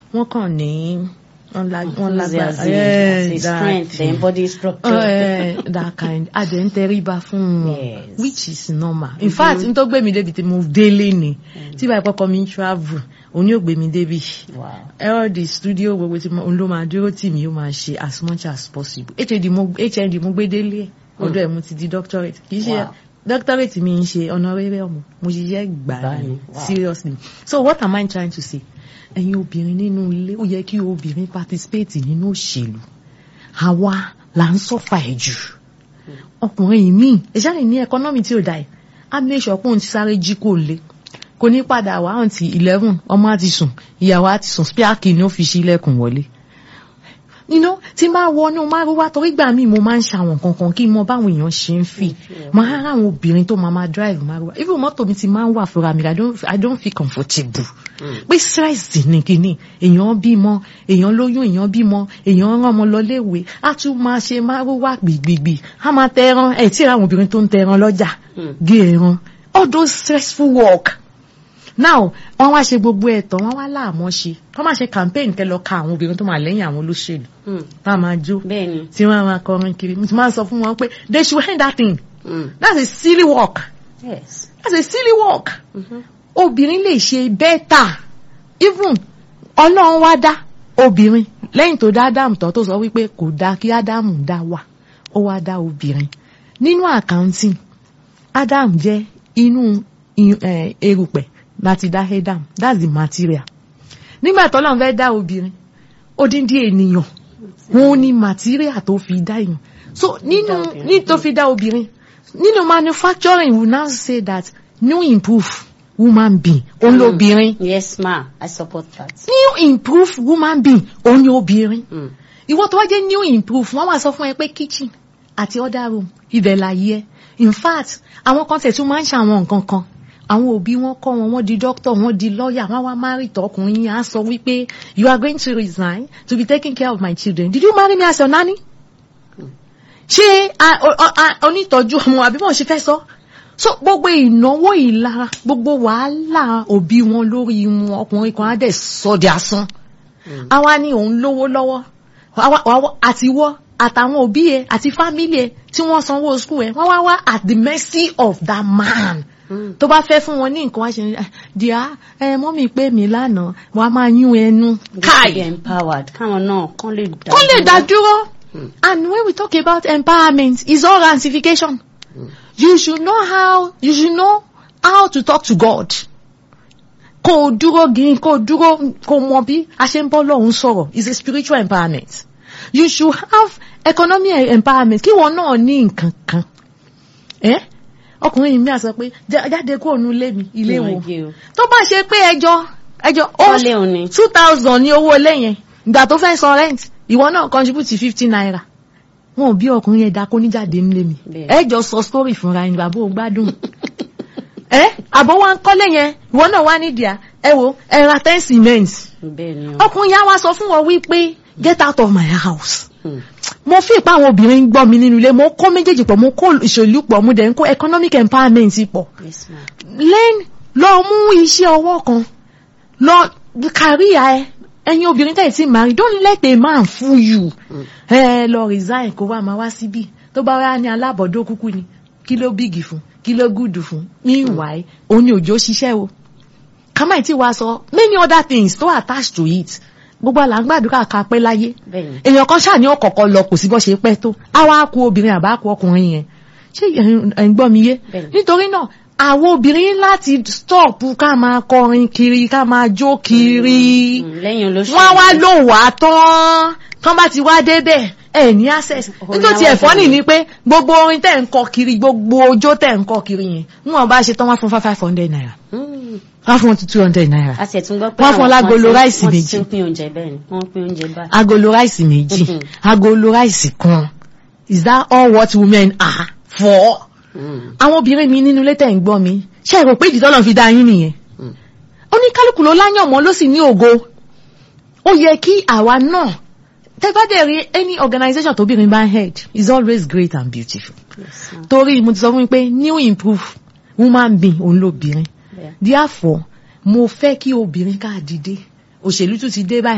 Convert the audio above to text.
wọ́n kàn ní wọ́n la- wọ́n lágbára Enthusiasm, Yeah, the strength, the exactly. body structure. Eh, that kind adẹ̀ ń tẹríba fún wọn Yes. which is normal in fact n tó gbé mi débi tí mo délé ni tí báyìí kọ́kọ́ mi ń travel òun yóò gbé mi débi Wow. all the studio gbogbo tí mo òun ló máa dúró tì mí ó máa ṣe as much as possible hnd mo hnd mo gbé délé ẹ̀ ọ̀dọ̀ ẹ̀ mo ti di doctorate kì í ṣe Wow. doctorate mi ń ṣe honorary ọmọ mo ṣiṣẹ́ gbà Gbà ní ní, wow. seriously so what am I trying to say ẹ̀yin obìnrin nínú ilé ó yẹ kí obìnrin participate nínú òṣèlú àwa là ń sọ́fà ẹ̀ jù ọkùnrin míì ìṣàlẹ̀ ní ẹkọ́nọ́mì tí ò dáa ẹ̀ á make sure pé òun ti sáré jí kò lé kò ní padà wá àǹtí eleven ọmọ á ti sùn ìyàwó á ti sùn spíàkì ni ó fi ṣí ilẹ̀kùn wọlé you know tí n bá wọnú márùwá torí gbà míì mo máa ń ṣàwọn kankan kí n mọ báwọn èèyàn ṣe ń fi máa rà àwọn obìnrin tó máa máa drive márùwá even mọ́tò mi ti máa ń wà fúnra mi I don't, I don't feel comfortable pé stress ní kíní èèyàn bímọ èèyàn lóyún èèyàn bímọ èèyàn rán ọmọ lọ léèwé á tún máa ṣe márùwá gbìgbìgbì á máa tẹ ẹran ẹ̀ tí àwọn obìnrin tó ń tẹ ẹran lọ́jà gé ẹran all those stressful work now wọ́n wá ṣe gbogbo ẹ̀tọ́ wọ́n wá láàmọ́ ṣe wọ́n máa ṣe campaign kẹ́ lọ ka àwọn obìnrin tó máa lẹ́yìn àwọn olóṣèlú Mm. tá a máa jó Bẹ́ẹ̀ni. tí wọ́n á máa kọrin kiri mo ti máa ń sọ fún wọn pé they should end that thing Mm. that's a silly work Yes. that's a silly work Mhm. obìnrin lè ṣe bẹ́tà even ọlọ́run wá dá obìnrin lẹ́yìn tó dá ádámù tán tó sọ wípé kò dáa kí ádámù dá wà ó wá dá obìnrin nínú accounting ádámù jẹ́ inú i- eh, erùpẹ̀ láti dá ádámù that's the material nígbà tó lọ́n fẹ́ dá obìnrin odindi ènìyàn wọn ní material tó fi dá èèyàn so nínú Dá obìnrin. ní tó fi dá obìnrin nínú manufacturing we now say that new improve woman being òun lóbìnrin Yes, ma. I support that. new improve woman being òun ni obìnrin Mm. ìwọ tó wá jẹ́ new improve wọ́n wá sọ fún ẹ pé kitchen àti other room ibẹ̀ láyé ẹ in fact àwọn kan tẹ̀ tún máa ń ṣàwọn nǹkan kan àwọn òbí wọn kọ́ wọn wọ́n di doctor wọ́n di lawyer wọ́n wá marry tọkùnrin yẹn á sọ wípé you are going to resign to be taking care of my children did you marry me as your nanny? ṣé a- o- o- a- onítọ́jú ọmọ àbí bọ́n ṣe fẹ́ sọ so gbogbo ìnáwó ìlara gbogbo wàhálà òbí wọn lórí wọn ọkùnrin kan á dẹ̀ sọ di asán àwa ni òun lówó lọ́wọ́ àwa- àwa- àtiwọ́ àtàwọn òbí ẹ àti fámílì ẹ tí wọ́n sanwó school ẹ wọ́n wá wá at the mercy of that man Mm. tó bá fẹ́ fún wọn ní nǹkan wá ṣe ní díà ẹ mọ́mì pé mi lánàá wọ́n á máa yún ẹnu They káì should be empowered. Káwọn náà kán lè dá. kó lè dá dúró Mm. and when we talk about empowerment it's all ramification you should know how you should know how to talk to God kó o dúró gírin kó o dúró kó o mọ bí a ṣe ń bọ́ lọ́hùn sọ̀rọ̀ is a spiritual empowerment you should have economic empowerment kí wọn náà ní nǹkan kan ẹ ọkùnrin mi à sọ pé "Já- jáde kó o nu ilé mi ilé wo Ìwọ̀n tó bá ṣe pé ẹjọ́ ẹjọ́ ó Wọ́n lé òun ni. two thousand ní owó ilé yẹn ìgbà tó fẹ́ san rent ìwọ náà contribute fifty naira wọn ò bí ọkùnrin yẹn dákó níjáde nílé mi Bẹ́ẹ̀. ẹ jọ sọ story fúnra ẹni bàbá ò gbádùn ẹ àbọ̀ wa ń kọ́lé yẹn ìwọ náà wá nídìí à ẹ wo ẹ ra ten cement Bẹ́ẹ̀ni o. ọkùnrin yẹn á wá sọ fún wọn wípé get out of my house Mm. mo fi ìpa àwọn obìnrin ń gbọ́ mi nínú ilé mo kó méjèèjì pọ̀ mo kó ìṣèlú pọ̀ mo dẹ̀ ń kó economic empowerment pọ̀ Yes, ma. learn lọ mú iṣẹ́ ọwọ́ kan lọ kàríà ẹ ẹ̀yin obìnrin tẹ̀ tí marry don't let a man fool you ẹ lọ resign kó wá máa wá síbí tó bá wá ní alábọ̀dó kúkú ni kí ló bíìgì fún kí ló gùdù fún meanwhile òun ni òjò ṣiṣẹ́ o kàmáì tí wàá sọ many other things tó attached to it gbogbo àlà ń gbàdúrà ká pẹ́ láyé Bẹ́ẹ̀ni. èèyàn kan ṣáà ní ọ̀kọ̀ọ̀kan lọ kò sí bọ́ ṣe pẹ́ tó á wá ku obìnrin àbá ku ọkùnrin yẹn ṣé ẹ̀ ń gbọ́ mi yé Bẹ́ẹ̀ni. nítorí náà àwọn obìnrin láti stop ká máa kọrin kiri ká máa jó kiri Mm. Lẹ́yìn olóṣèlú. wọ́n wá lò wá tán tán bá ti wá débẹ̀ ẹ̀ ní access Orin nítorí àwọn ẹ̀fọ́ nì obìnrin. ní pé gbogbo orin tẹ̀ ń kọ kiri gbogbo ojó tẹ̀ ń kọ kiri yẹn níwọ̀n bá ṣe tán wá fún five hundred naira Mm. wá fún two hundred naira A sì tún gbọ́ pé Wọ́n fún àwọn lágolo kan ti- ráìsì wọ́n ti méjì. ń pín oúnjẹ bẹ́ẹ̀ ni. Wọ́n pín oúnjẹ báyìí. agolo ráìsì méjì Mhm. agolo ráìsì kan is that all what women are for? Mm. àwọn obìnrin mi nínú ilé tẹ̀ ń gbọ́ mi ṣe é rò pé ìdí tọ́lọ́ fi dá yín nìyẹn Mm. oníkálukú ló láyàn mọ́ ló sì ní ògo ó yẹ kí àwa náà tẹ́gbádẹ́ rí any organisation tóbìnrin bá ń head is always great and beautiful Yes, ma. torí mo ti sọ fún mi pé new improve woman being òun lóbìnrin Bẹ́ẹ̀. therefore mo fẹ́ kí obìnrin ká dìde òṣèlú tún ti dé báyìí.